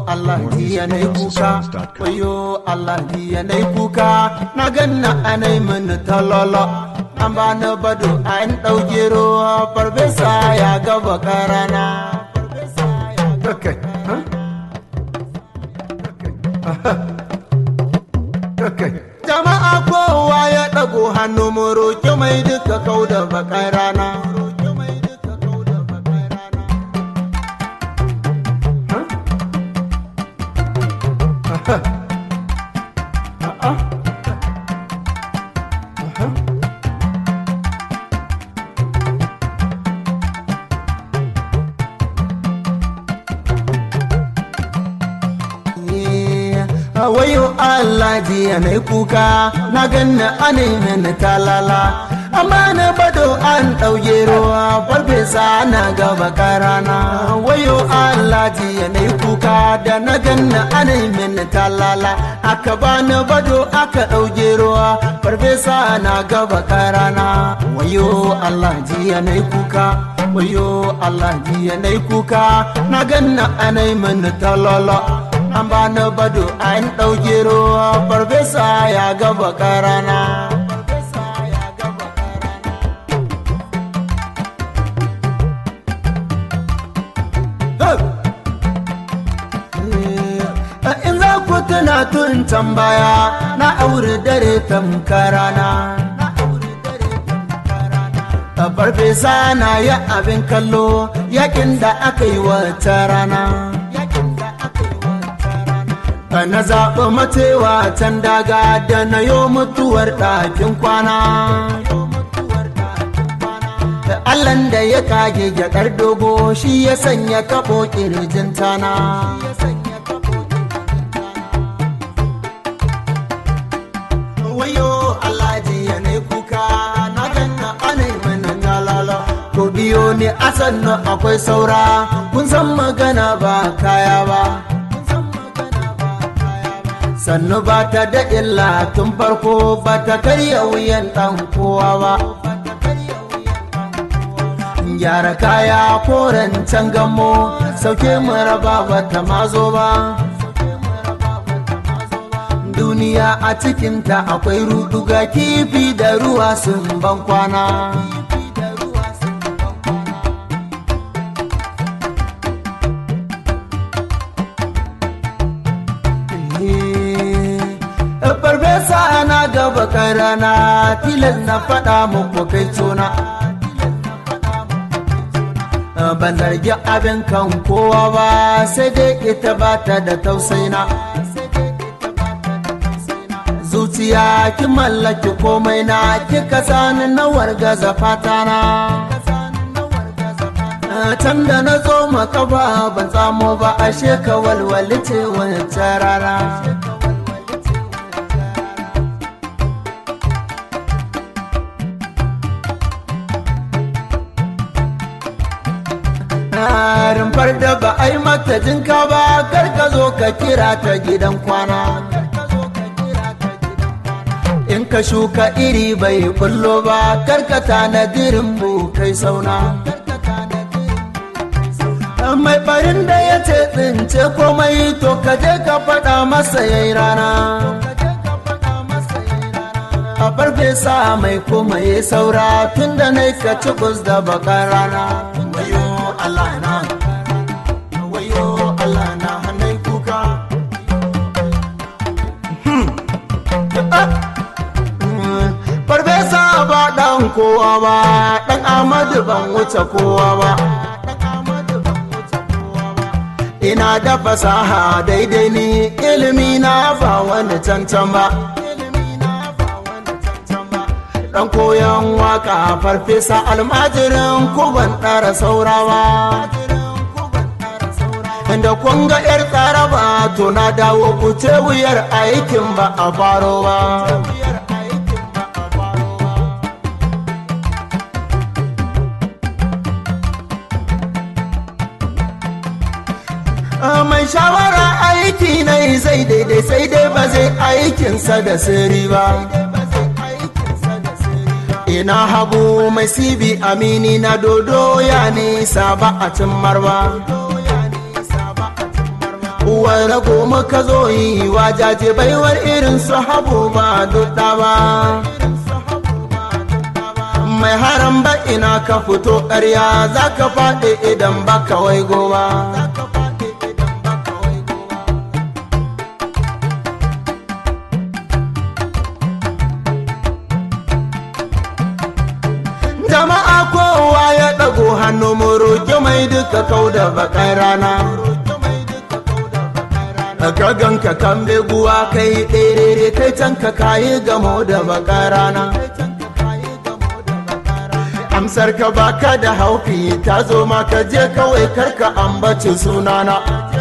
Allah jiya na kuka wayo Allah jiya na kuka na ganna anai mini talolo an ba na bado an ɗauke ruwa farfesa ya gaba karana Okay. Huh? Okay. jama'a kowa ya ɗago hannu mu roƙi mai duka kau da bakar rana wayo Allah jiya na kuka na ganna ana na talala amma na bado an ɗauke ruwa farfesa na gaba karana wayo Allah jiya na kuka da na ganna ana na talala aka bani bado aka ɗauke ruwa farfesa na gaba karana wayo Allah jiya na kuka wayo Allah jiya na kuka na ganna ana na talala an ba na bado an ɗauke ruwa farfesa ya gaba karana in za ku tuna tun can baya na aure dare tamkarana farfesa na ya abin kallo yakin da aka yi wata rana na zaɓi matewa can daga da na yo mutuwar ɗakin kwana Allahn da ya kage gyaɗar dogo shi ya sanya kaɓo ƙirjin tana wayo Allah jiya ne kuka na ganna anai mana galala ko biyo ne asan akwai saura kun san magana ba kaya ba sannu ba ta da illa tun farko ba ta karya wuyan ɗan kowa ba gyara kaya koren can gamo sauke raba ba ta mazo ba duniya a cikinta akwai ruduga kifi da ruwa sun ban kwana farfesa na gaba karana tilas na faɗa muku kai tona ban zargi abin kan kowa ba sai dai ita ba ta da tausaina zuciya ki mallaki komai na kika sani na wargaza fatana can da na zo makaba ban tsamo ba ashe ka walwali ce wancan rana rumfar da ba a yi mata jinka ba kar ka zo ka kira ta gidan kwana in ka shuka iri bai kullo ba kar ka tanadirin mu kai sauna mai barin da ya ce tsince komai to ka je ka faɗa masa yayi rana a farfesa mai kuma ya saura tun da na ka ci da bakar rana wayo Allah na wayo Allah na hannun kuka farfesa ba ɗan kowa ba ɗan amadu ban wuce kowa ba ina da fasaha daidai ni ilimi na ba wani cancan ba dan koyon waka farfesa almajirin kuban ɗara saurawa da kun ga yar tsaraba to na dawo ku ce wuyar aikin ba a faro ba mai shawara aiki na zai daidai sai dai ba zai aikinsa da sirri ba ina habu mai sibi amini na dodo ya nisa ba a cimmar ba uwar rago muka zo yi wajaje baiwar irin su habu ba dudda ba mai haram ba ina ka fito ƙarya za ka faɗi idan ba kawai goba jama'a kowa ya ɗago hannu mu roƙi mai duka kau da baƙar rana ka ganka kan beguwa kai ɗerere kai can ka kayi gamo da baƙar rana amsar ka baka da haufi ta zo maka je kawai karka ambaci sunana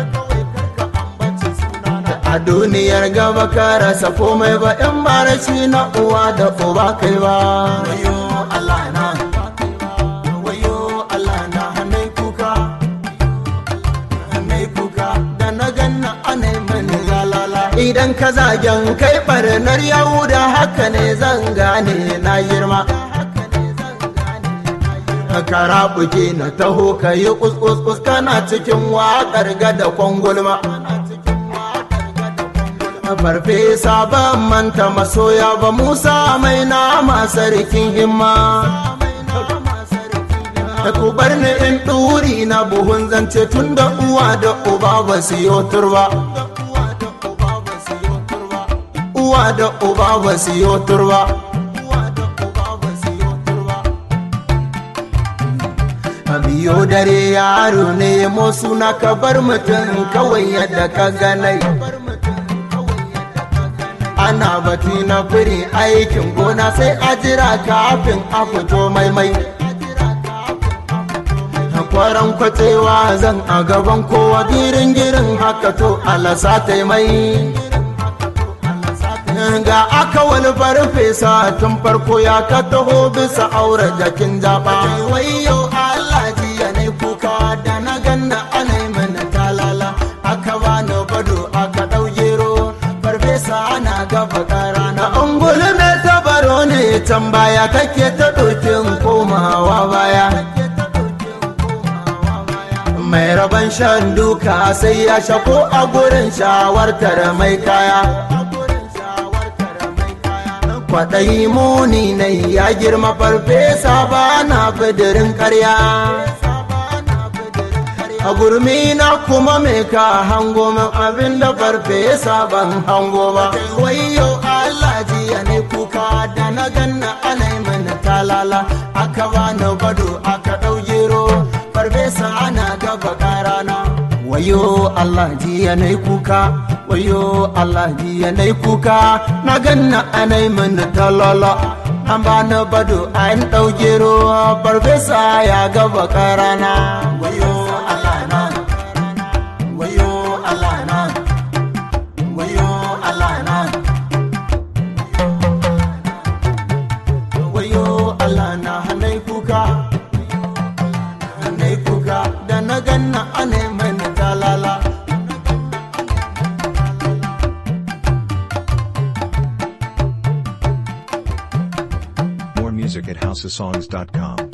a duniyar gaba ka rasa komai ba in barashi na uwa da uba kai ba wayo Allah na wayo Allah na hannai kuka hannai kuka da na ganna anai mani galala idan ka zagen kai barnar yahuda haka ne zan gane na girma kara buke na taho ka yi kuskus kana cikin waƙar gada kwangulma farfesa ban manta masoya ba musa mai nama sarkin himma ku bar ni in ɗuri na buhun zance tun da uwa da uba ba su yi turba uwa da uba ba su yi turba biyo dare yaro ne mo suna ka bar mutum kawai yadda ka ganai ana batu na firi aikin gona sai a jira kafin a fito maimai kwaran kwatewa zan a gaban kowa girin girin haka to alasa mai ga aka wani farfesa tun farko ya ka taho bisa aure jakin jaba wayo Allah jiya ne kuka da na ganna ana mana talala aka bani bado aka dau gero farfesa ana gaba karana ungulu ne tabaro ne can baya kake ta dokin komawa baya mai rabon shan duka sai ya shako a gurin shawartar mai kaya kwaɗayi muni na ya girma farfesa ba na bidirin karya a gurmi na kuma me ka hango min abin da farfesa ban hango ba wayo Allah jiya ne kuka da na ganna anai mana talala aka bani bado aka ɗau gero farfesa ana gaba karana wayo Allah jiya ne kuka wayo Allah jiya ne kuka na ganna anai mana talala an bani bado an ɗau gero farfesa ya gaba karana wayo Allah na wayo Allah na wayo Allah na wayo Allah na hanai kuka hanai kuka da na ganna anai mana talala More music at houseofsongs.com.